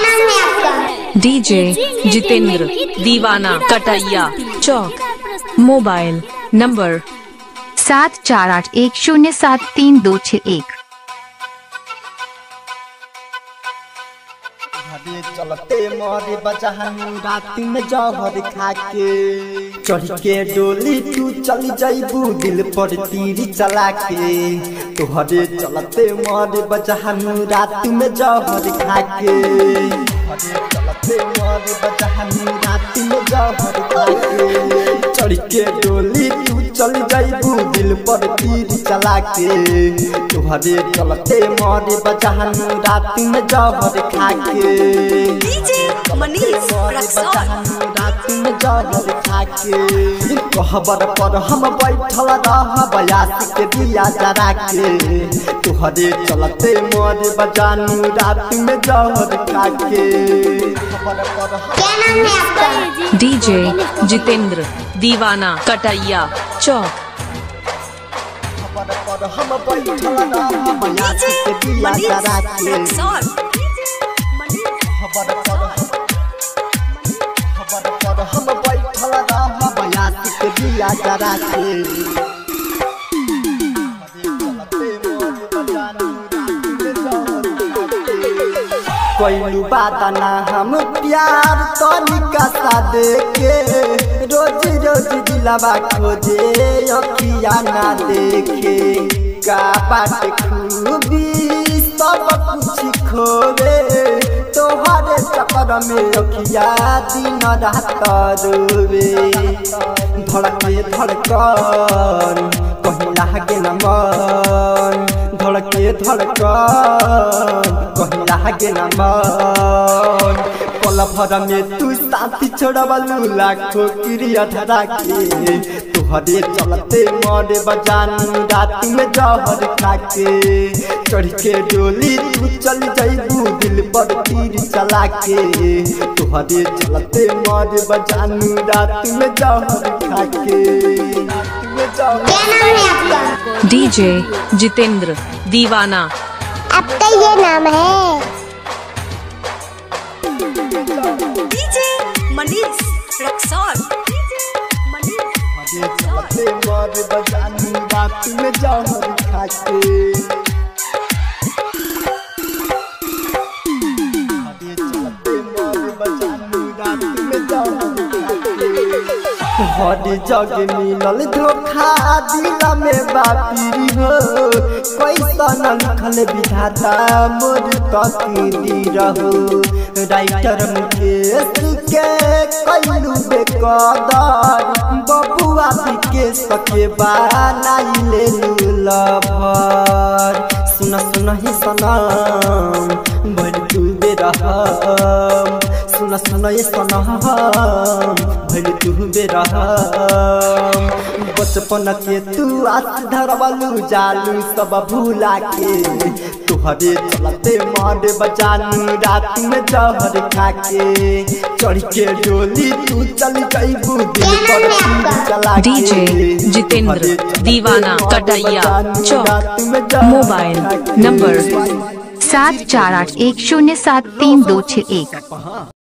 नाम है आपका डीजे जितेंद्र दीवाना कटैया चौक मोबाइल नंबर सात चार आठ एक शून्य सात तीन दो छः एक घरे चलते मोरे बजहन रात में जहर खाके चढ़ के डोली तू चल जाइबू दिल पर तीर चला के तोहरे चलते मोरे बजहन रात में जहर खाके घरे चलते मोरे बजहन रात में जहर खाके चढ़ के डोली तू चल जाइबू दिल पर तीर चला के तोहरे चलते मोरे बजहन रात में जहर खाके कहबर पर हम बैठल रह बयासी के दिया जरा के तुहरे चलते मोर बजानू रात में जहर खाके खबर पर हम क्या नाम है आपका डीजे जितेंद्र दीवाना कटैया चौक खबर पर हम बैठल रह बयासी के दिया जरा के खबर पर खबर पर हम बैठल रह बयासी के दिया जरा के कोई बात ना हम प्यार तनिका सा देखे रोज रोज दिलवा खोजे अखिया ना देखे का बाट खूबी सब कुछ खोवे तोहरे चक्कर में अखिया दिन रात रोवे धड़के धड़कन कहीं लागे न मन धड़के धड़कन कहीं लागे न मन पल भर में तू साथी छोड़बलू लाखों क्रिया धरा के तुहरे चलते मरे बजानू रात में जहर खाके चढ़ के डोली तू चल जाइबू दिल पर तीर चला के तुहरे चलते मरे बजानू रात में जहर खाके रात में जहर क्या नाम है आपका डीजे जितेंद्र दीवाना आपका ये नाम है हरे चलते मर बजानू रात में जहर खाके हरे चलते मर बजानू रात में जहर खाके हर जग मिलल धोखा दिल में बापी हो कैसन लिखल विधाता मोर तकदीर हो राइटर मुकेश के कैलू बेकदर बबुआ के सके बनाई ले लभर सुन सुन ही सनम भर तू बेरहम सुन सुन ये सनम भर तू बेरहम बचपन के तू आस धरबलू जालू सब भूला के तुहरे चलते मारे बजानू रात में जहर खाके चढ़ के डोली तू चल जाइबू दिल पर तीर चला के डीजे जितेंद्र तुहरे चलते दीवाना मारे कटैया बजानू चौक रात में जहर मोबाइल खाके। नंबर सात चार आठ एक शून्य सात तीन दो छः एक